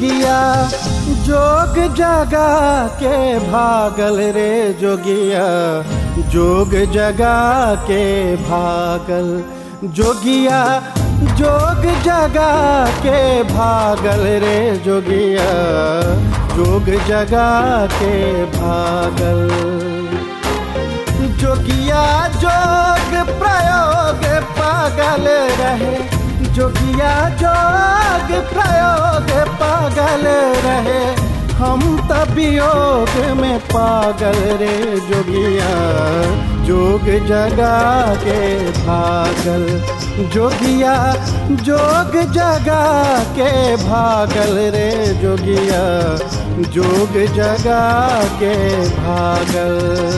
जोगिया जोग जगा के भागल रे जोगिया जोग जगा के भागल जोगिया जोग जगा के भागल रे जोगिया जोग जगा के भागल जोगिया जोग प्रयोग पागल रहे जोगिया जोग प्रयोग पागल रहे हम तबियोग में पागल रे जोगिया जोग जगा के भागल जोगिया जोग जगा के भागल रे जोगिया जोग जगा के भागल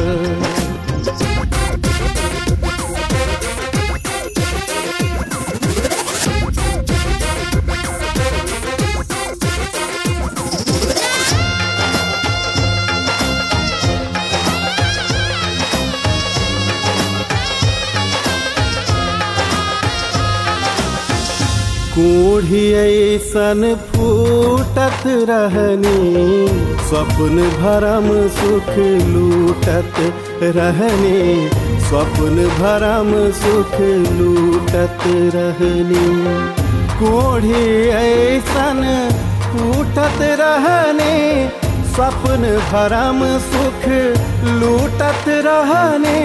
कोढ़ी ऐसन फूटत रहनी स्वप्न भरम सुख लूटत रहनी स्वप्न भरम सुख लूटत रहनी कोढ़ी ऐसन फूटत रहनी स्वप्न भरम सुख लूटत रहनी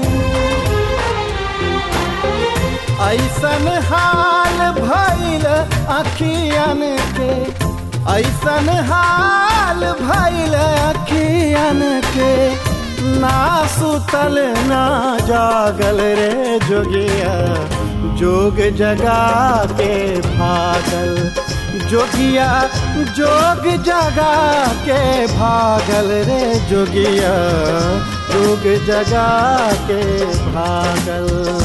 ऐसन हाल भैल अखियन के ऐसन हाल भैल अखियन के ना सुतल ना जागल रे जोगिया जोग जगा के भागल जोगिया जोग जगा के भागल रे जोगिया जोग जगा के भागल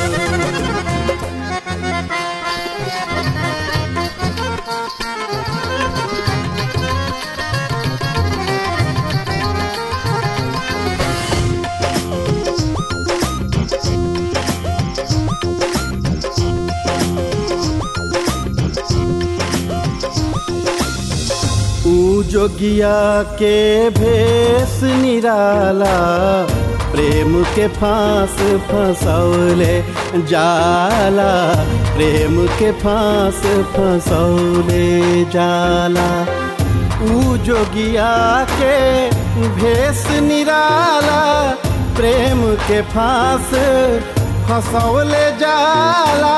ऊ जोगिया के भेष निराला प्रेम के फांस फंसौले जाला प्रेम के फांस फंसौले जाला ऊ जोगिया के भेष निराला प्रेम के फांस फंसौले जाला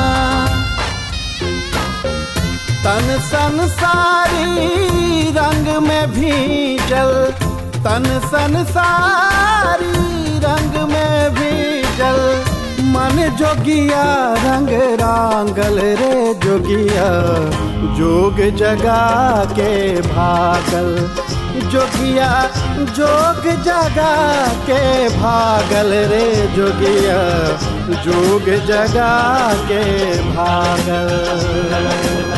तन संसारी रंग में भीजल तन संसारी रंग में भीजल मन जोगिया रंग रांगल रे जोगिया जोग जगा के भागल जोगिया जोग जगा के भागल रे जोगिया जोग जगा के भागल